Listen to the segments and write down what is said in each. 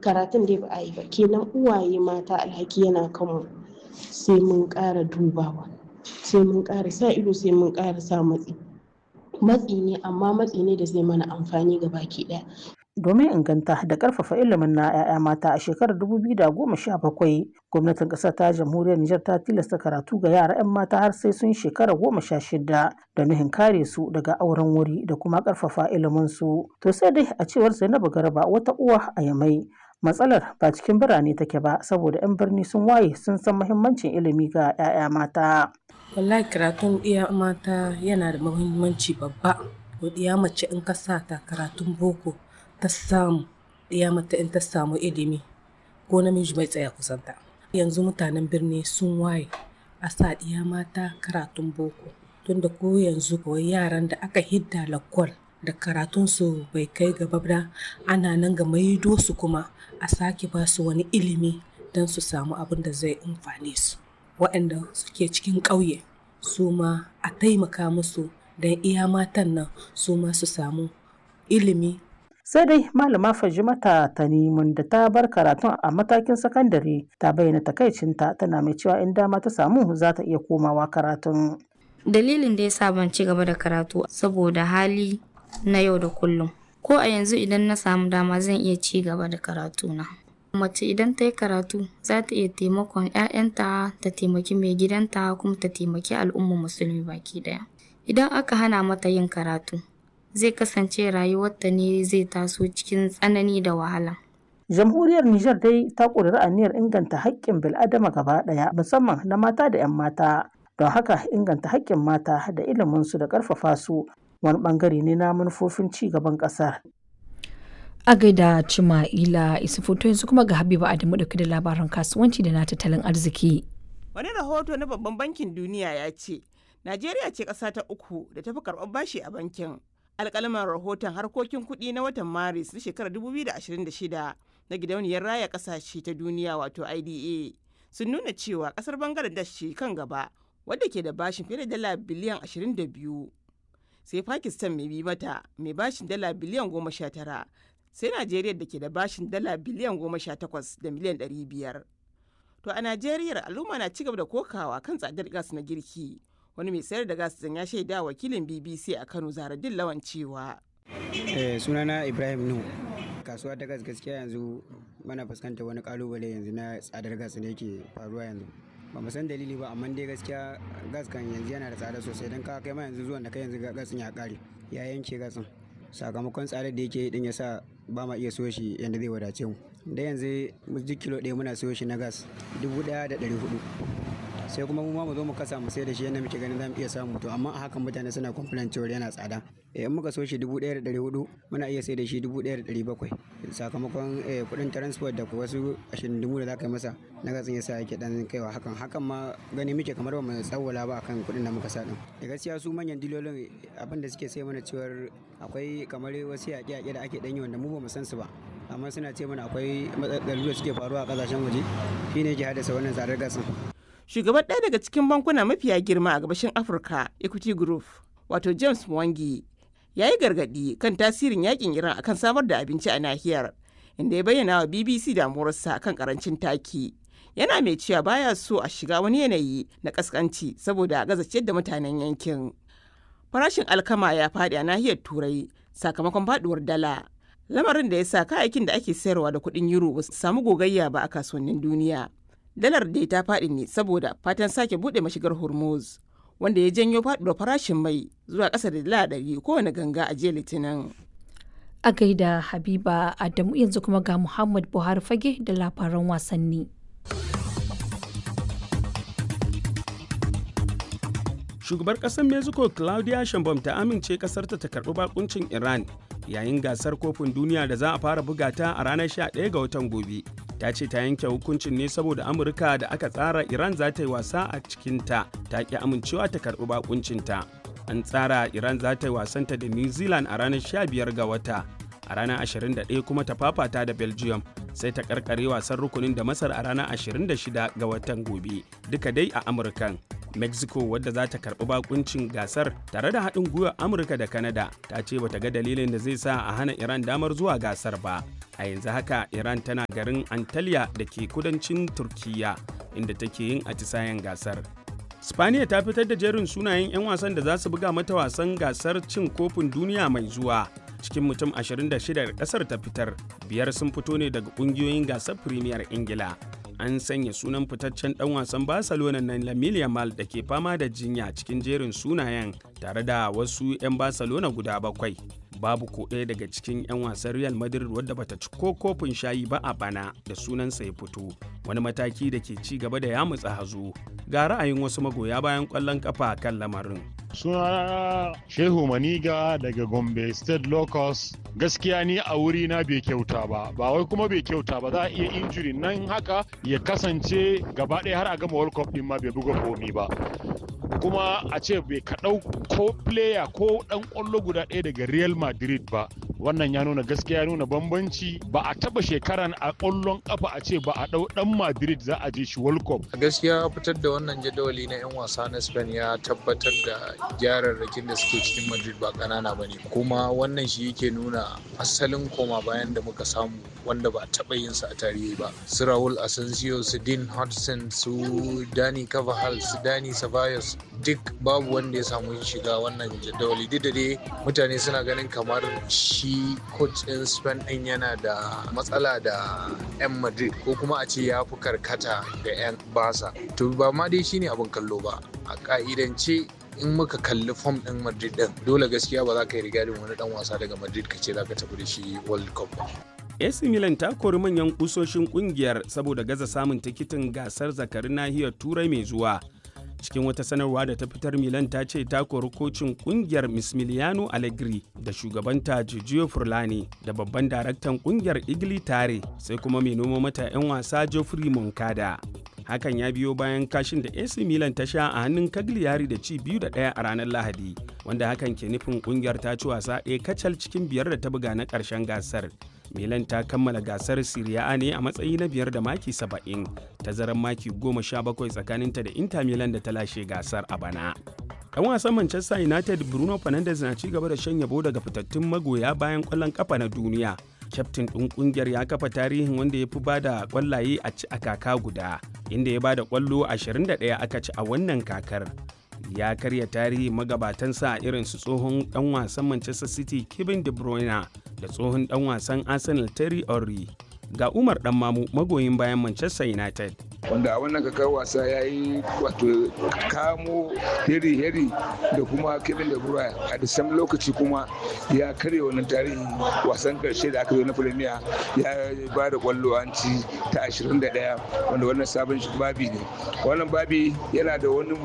karatun dai ba a yi ba kenan uwaye mata alhaki yana kanmu sai mun ƙara dubawa sai mun ƙara sa ido sai mun ƙara sa matsi matsi ne amma matsi ne da zai mana amfani ga baki ɗaya domin inganta da ƙarfafa ilimin na 'ya'ya mata a shekarar 2017 gwamnatin ƙasar ta jamhuriyar Nijar ta tilasta karatu ga yara 'yan mata har sai sun shekara goma sha shida da nuhin kare su daga auren wuri da kuma ƙarfafa ilimin su to sai dai a cewar Zainabu Garba wata uwa a Yamai matsalar ba cikin birane take ba saboda 'yan birni sun waye sun san muhimmancin ilimi ga 'ya'ya mata wallahi karatun iya mata yana da muhimmanci babba iya mace in ka sa ta karatun boko ta samu iya mata in ta samu ilimi ko namiji bai tsaya kusanta yanzu mutanen birni sun waye a sa iya mata karatun boko tunda ko yanzu kawai yaran da aka hidda lakwal da karatunsu bai kai gaba ba ana nan ga maido su kuma a sake ba su wani ilimi don su samu abin da zai amfane su waɗanda suke cikin ƙauye su ma a taimaka musu don iya matan nan su ma su samu ilimi sai dai malama fajimata tanimun da ta bar karatun a matakin sakandare ta bayyana takaicinta tana mai cewa in dama ta samu za ta iya komawa karatun dalilin da ya sa ban ci gaba da karatu saboda hali na yau da kullum ko a yanzu idan na samu dama zan iya ci gaba da karatuna mace idan ta yi karatu za ta iya taimakon 'ya'yanta ta taimaki mai gidanta kuma ta taimaki al'ummar musulmi baki daya idan aka hana mata yin karatu zai kasance rayuwarta ne zai taso cikin tsanani da wahala jamhuriyar Nijar dai ta ƙudiri aniyar inganta haƙƙin bil'adama gaba ɗaya musamman na mata da 'yan mata don haka inganta haƙƙin mata da iliminsu da ƙarfafa su wani ɓangare ne na manufofin ci gaban ƙasar a gaida Cima'ila Isufuto yanzu kuma ga Habiba Adamu dauke da labaran kasuwanci da na tattalin arziki. Wani rahoto na Babban Bankin Duniya ya ce, Najeriya ce ƙasa ta uku da tafi karɓar bashi a bankin. Alƙalaman rahoton harkokin kuɗi na watan Maris na shekarar 2026 na gidauniyar raya ƙasashe ta duniya wato IDA sun nuna cewa ƙasar Bangladesh ce kan gaba wadda ke da bashin fiye da dala biliyan 22. Sai Pakistan mai bi mata mai bashin dala biliyan 19 sai Najeriya da ke da bashin dala biliyan goma sha takwas da miliyan ɗari biyar. To a Najeriya al'umma na cigaba da kokawa kan tsadar gas na girki. Wani mai sayar da gas ya shaida wakilin BBC a Kano Zaradin Lawan cewa. Eh, sunana Ibrahim Nuhu. Kasuwa ta gas gaskiya yanzu mana fuskantar wani kalubale yanzu na tsadar gas da yake faruwa yanzu. ba mu san dalili ba amma dai gaskiya gas kan yanzu yana da tsada sosai don ka kai ma yanzu zuwan da kai yanzu gasin ya kare ya yanke gasin sakamakon tsadar da yake din ya sa ba ma iya siyo shi yadda zai wadace mu da yanzu duk kilo ɗaya muna siyo shi na gas dubu ɗaya da ɗari hudu sai kuma mu ma mu zo mu kasa mu sai da shi yadda muke ganin za mu iya samu to amma a hakan mutane suna complain cewa yana tsada in muka so shi dubu ɗaya da ɗari hudu muna iya sai da shi dubu ɗaya da ɗari bakwai sakamakon kuɗin transport da wasu ashirin dubu da za ka yi masa na gatsin yasa yake dan kaiwa hakan hakan ma gani muke kamar ba mu tsawwala ba akan kuɗin da muka sa din da gaskiya su manyan dilolin abin da suke sai mana cewar akwai kamar wasu yaƙe-yaƙe da ake ɗanyi wanda mu ba mu san su ba amma suna ce mana akwai matsalolin da suke faruwa a ƙasashen waje shine ke haddasa wannan tsadar gasin Shugaban ɗaya daga cikin bankuna mafiya girma a gabashin Afirka, Equity Group, wato James Mwangi, ya yi gargaɗi kan tasirin yakin Iran akan samar da abinci a nahiyar, inda ya bayyana wa BBC damuwarsa kan karancin taki. Yana mai cewa baya so a shiga wani yanayi na kaskanci saboda a gaza ciyar da mutanen yankin. Farashin alkama ya faɗi a nahiyar Turai sakamakon faɗuwar dala. Lamarin da ya sa kayayyakin da ake sayarwa da kuɗin euro ba su samu gogayya ba a kasuwannin duniya. Dalar dai ta faɗi ne saboda fatan sake buɗe mashigar Hormuz. wanda ya janyo faɗuwar farashin mai zuwa ƙasa da dala ɗari kowane ganga a jiya litinin. A gaida Habiba Adamu yanzu kuma ga Muhammad Buhari fage da labaran wasanni. Shugabar ƙasar Mexico Claudia Sheinbaum ta amince ƙasarta ta karɓi bakuncin Iran yayin gasar kofin duniya da za a fara buga ta a ranar 11 ga watan gobe. ta ce ta yanke hukuncin ne saboda amurka da aka tsara iran za ta yi wasa a cikinta ta ki amincewa ta karɓi bakuncinta an tsara iran za ta yi wasanta da new zealand a ranar 15 ga wata a ranar 21 kuma ta fafata da belgium sai ta karkare wasan rukunin da masar a ranar 26 ga watan gobe duka dai a amurkan mexico wadda za ta karbi bakuncin gasar tare da haɗin gwiwar amurka da canada ta ce bata ga dalilin da zai sa a hana iran damar zuwa gasar ba a yanzu haka iran tana garin antalya da ke kudancin turkiya inda take yin atisayen gasar spaniya ta fitar da jerin sunayen 'yan wasan da za su buga mata wasan gasar cin kofin duniya mai zuwa cikin mutum 26 da kasar ta fitar biyar sun fito ne daga kungiyoyin gasar premier ingila an sanya sunan fitaccen dan wasan barcelona na lamine yamal da ke fama da jinya cikin jerin sunayen tare da wasu 'yan barcelona guda bakwai babu ko ɗaya daga cikin 'yan wasan real madrid wadda bata ci ko kofin shayi ba a bana da sunansa ya fito wani mataki da ke ci gaba da yamutsa hazo ga ra'ayin wasu magoya bayan ƙwallon kafa kan lamarin sunana shehu maniga daga gombe state locus gaskiya ni a wuri na bai kyauta ba ba wai kuma bai kyauta ba za a iya injuri nan haka ya kasance gaba ɗaya har a gama world cup din ma bai buga komi ba kuma a ce bai kaɗau ko player ko ɗan ƙwallo guda ɗaya daga real madrid ba wannan ya nuna gaskiya ya nuna bambanci ba a taba shekaran a ƙwallon ƙafa a ce ba a ɗau ɗan madrid za a je shi world cup gaskiya fitar da wannan jadawali na 'yan wasa na spain ya tabbatar da gyararrakin da suke cikin madrid ba ƙanana ba ne kuma wannan shi yake nuna asalin koma bayan da muka samu wanda ba a taɓa yin sa a tarihi ba su raul asensio su dean hudson su dani carvajal su dani ceballos duk babu wanda ya samu shiga wannan jadawali duk da dai mutane suna ganin kamar shi coach ɗin spain ɗin yana da matsala da 'yan madrid ko kuma a ce ya fi karkata da 'yan basa to ba ma dai shine abin kallo ba a ka'idance in muka kalli fom ɗin madrid ɗin dole gaskiya ba za ka yi rigadin wani ɗan wasa daga madrid ka ce za ka tafi da shi world cup ba AC Milan ta kori manyan kusoshin kungiyar saboda gaza samun tikitin gasar zakarin nahiyar turai mai zuwa cikin wata sanarwa da ta fitar milan ta ce ta kori kocin kungiyar mismiliano allegri da shugabanta giorgio furlani da babban daraktan kungiyar igli tare sai kuma mai noma mata 'yan wasa geoffrey moncada hakan ya biyo bayan kashin da ac milan ta sha a hannun cagliari da ci biyu da ɗaya a ranar lahadi wanda hakan ke nufin kungiyar ta ci wasa ɗaya kacal cikin biyar da ta buga na ƙarshen gasar milan ta kammala gasar Serie A ne a matsayi na biyar da maki 70 tazarar maki 17 tsakaninta da Inter Milan da ta lashe gasar a bana. Ɗan wasan Manchester United Bruno Fernandes na ci gaba da shan yabo daga fitattun magoya bayan ƙwallon kafa na duniya. Kyaftin ɗin ƙungiyar ya kafa tarihin wanda ya fi ba da ƙwallaye a ci a kaka guda, inda ya ba da ƙwallo 21 aka ci a wannan kakar. ya karya tarihi magabatansa irin su tsohon dan wasan Manchester City Kevin De Bruyne da tsohon dan wasan Arsenal Terry Henry. Ga Umar dan mamu magoyin bayan Manchester United. wanda a wannan kakar wasa ya yi wato kamo heri heri da kuma kevin da bruyne a da sam lokaci kuma ya karya wannan tarihin wasan karshe da aka zo na premier ya ba da kwallo an ci ta 21 wanda wannan sabon babi ne wannan babi yana da wani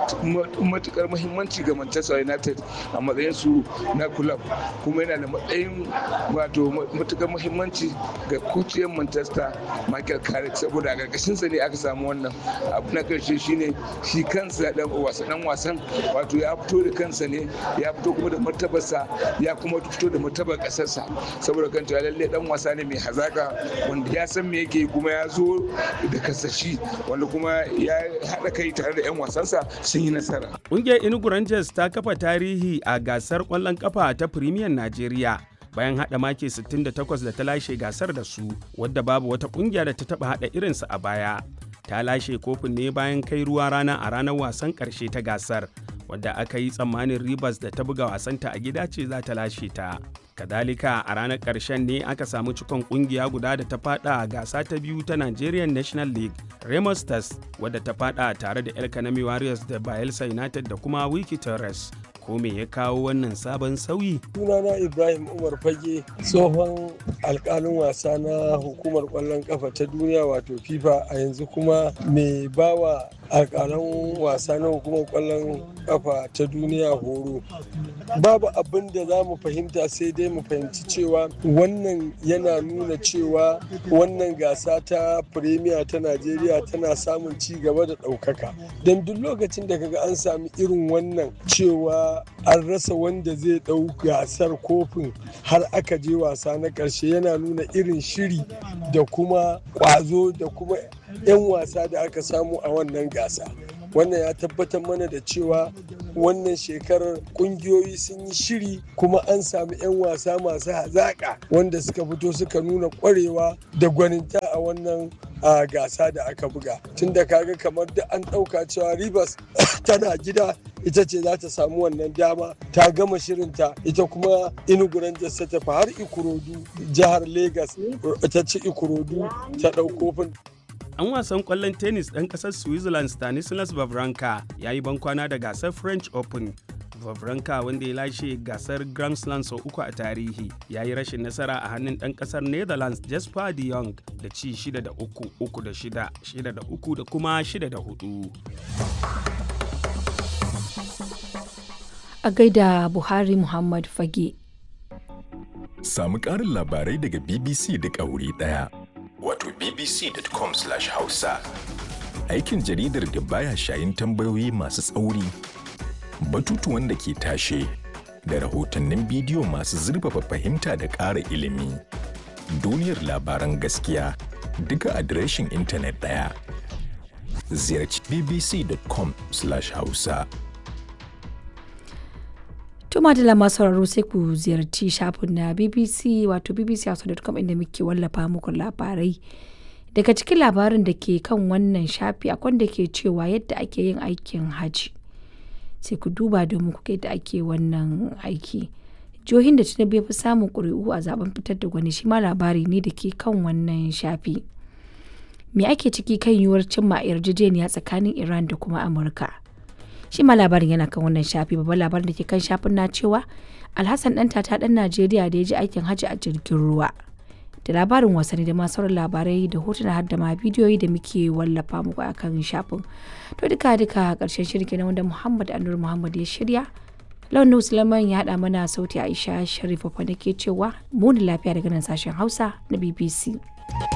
matukar muhimmanci ga manchester united a matsayin su na club kuma yana da matsayin wato matukar muhimmanci ga kuciyar manchester michael carrick saboda a ƙarƙashinsa ne aka samu wannan abu na karshe shine shi kansa dan wasan dan wasan wato ya fito da kansa ne ya fito kuma da martabarsa ya kuma fito da martabar kasarsa saboda kan cewa lalle dan wasa ne mai hazaka wanda ya san me yake kuma ya zo da kasashi wanda kuma ya haɗa kai tare da 'yan wasansa sun yi nasara. Ƙungiyar Enugu Rangers ta kafa tarihi a gasar ƙwallon kafa ta Premier Najeriya. bayan haɗa maki 68 da ta lashe gasar da su wadda babu wata ƙungiya da ta taɓa haɗa irinsu a baya ta lashe kofin ne bayan kai ruwa rana a ranar wasan ƙarshe ta gasar wadda aka yi tsammanin ribas da ta buga wasanta a gida ce za ta lashe ta kadalika a ranar ƙarshen ne aka samu cikon ƙungiya guda da ta fada a gasa ta biyu ta nigerian national league remo stars wadda ta fada tare da el kanami warriors da bayelsa united da kuma wiki torres ko me ya kawo wannan sabon sauyi? sunana ibrahim umar fage tsohon alkalin wasa na hukumar kwallon kafa ta duniya wato fifa a yanzu kuma mai bawa alkalan wasa na hukumar kwallon kafa ta duniya horo babu abin da za mu fahimta sai dai mu fahimci cewa wannan yana nuna cewa wannan gasa ta premier ta najeriya tana samun ci gaba da ɗaukaka don duk lokacin da kaga an sami irin wannan cewa an rasa wanda zai ɗau gasar kofin har aka je wasa na ƙarshe yana nuna irin shiri da kuma ƙwazo da kuma 'yan wasa da aka samu a wannan gasa wannan ya tabbatar mana da cewa wannan shekarar kungiyoyi sun yi shiri kuma an sami 'yan wasa masu hazaƙa wanda suka fito suka nuna ƙwarewa da gwaninta a wannan a gasa da aka buga tun da kaga kamar da an ɗauka cewa rivers tana gida ita ce za ta samu wannan dama ta gama shirinta ita kuma inugu rangers ta tafi har ikorodu jihar lagos ta ci ikorodu ta ɗau kofin An wasan kwallon tennis ɗan ƙasar Switzerland Stanislas Wawrinka ya yi bankwana da gasar French Open. Wawrinka wanda ya lashe gasar Grand Slam sau uku a tarihi ya yi rashin nasara a hannun ɗan ƙasar Netherlands Jasper de Jong da ci 6 da 3, 3 da 6, 6 da 3 da kuma 6 da 4. A gaida Buhari Muhammad Fage. Samu ƙarin labarai daga BBC duk a wuri ɗaya. Wato bbc.com/hausa. Aikin jaridar da baya shayin tambayoyi masu tsauri, batutuwan da ke tashe, da rahotannin bidiyo masu zurfafa fahimta da ƙara ilimi. Duniyar labaran gaskiya duka adireshin intanet ɗaya. Ziyarci bbc.com/hausa. Tuma da lama sauraro sai ku ziyarci shafin na BBC wato bbc.com inda muke wallafa muku labarai. Daga cikin labarin da ke kan wannan shafi akwai da ke cewa yadda ake yin aikin hajji. Sai ku duba domin ku yadda ake wannan aiki. Jihohin da Tinubu ya fi samun ƙuri'u a zaben fitar da gwani shi ma labari ne da ke kan wannan shafi. Me ake ciki kan yiwuwar cimma yarjejeniya tsakanin Iran da kuma Amurka? shi ma labarin yana kan wannan shafi babban labarin da ke kan shafin na cewa alhassan dan tata dan najeriya da ya ji aikin hajji a jirgin ruwa da labarin wasanni da masu sauran labarai da hotuna har da ma bidiyoyi da muke wallafa muku a kan shafin to duka duka karshen shirin kenan wanda muhammad anur muhammad ya shirya launin sulaiman ya haɗa mana sauti aisha sharifa nake cewa muni lafiya daga nan sashen hausa na bbc